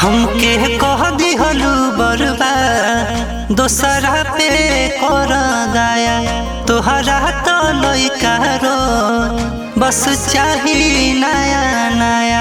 हमके कह दिहलू बरबा दोसरा पे कर दाया तोहरा तो लइका रो बस चाही नया नया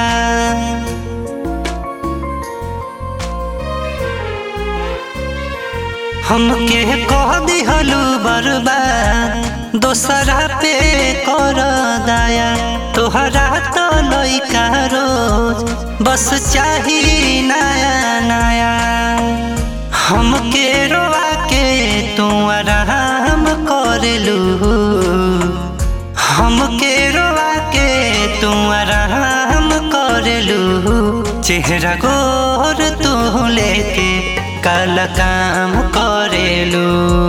हमके कह दिहलू बरबा दोसरा पे कर दाया तोहरा तो लइका रोज बस चाही नया नया हमके रोआ के तू आराम करलू हमके रोआ के तू आराम करलू चेहरा गोर तू लेके कल काम करेलू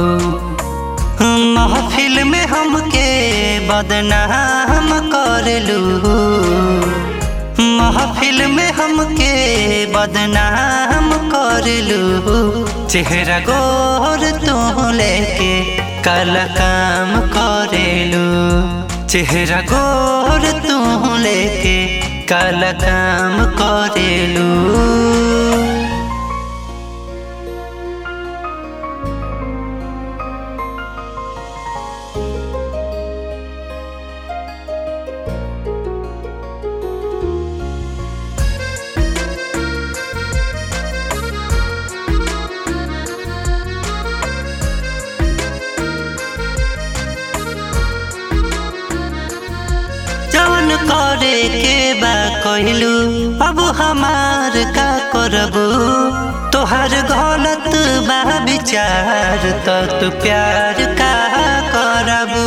महफिल में हमके बदनाम करलू महफिल में हमके बदनाम करलू चेहरा गोर तू लेके कल काम करेलू चेहरा गोर तू लेके कल काम करेलू जवन करे के बा कहलू अब हमार का करबू तोहर गलत बा विचार तो तू प्यार का करबू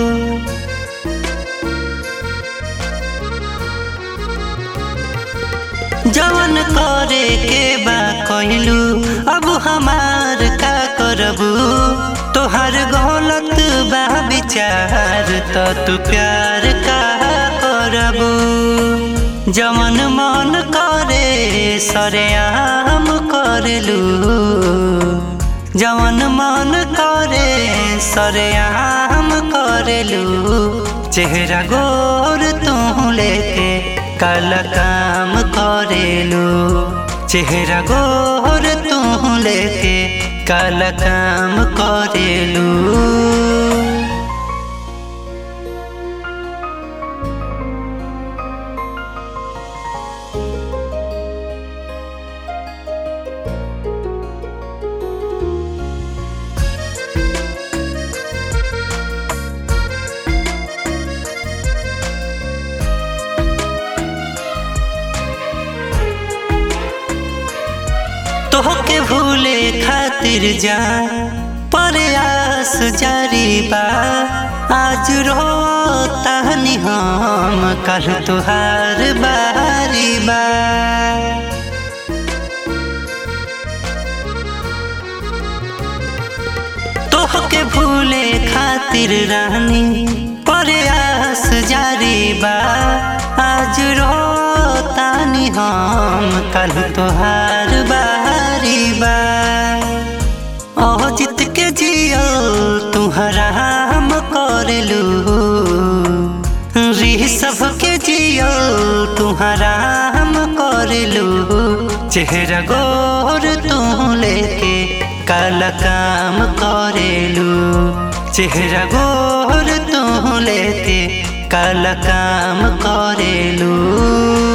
जवन करे के बा कहलू अब हमार का करबू तोहर गलत बा विचार तो तू प्यार का करबू जवन मन करे सरेआम करलू जवन मन करे सरेआम करलू चेहरा गोर तू लेके कल काम करेलू चेहरा गोर तू लेके कल काम करेलू तोहके भूले खातिर जा प्रयास जारी बा आज रो तहनी हम कल तुहार बारी बा तोहके भूले खातिर रानी प्रयास जारी बा आज रो तानी हम कल तुहार बारी बा ओ जित के जियो तुहरा हम करलू री सबके जियो तुहरा हम करलू चेहरा गोर तू लेके कल काम करेलू चेहरा गोर तू लेके कल काम करेलू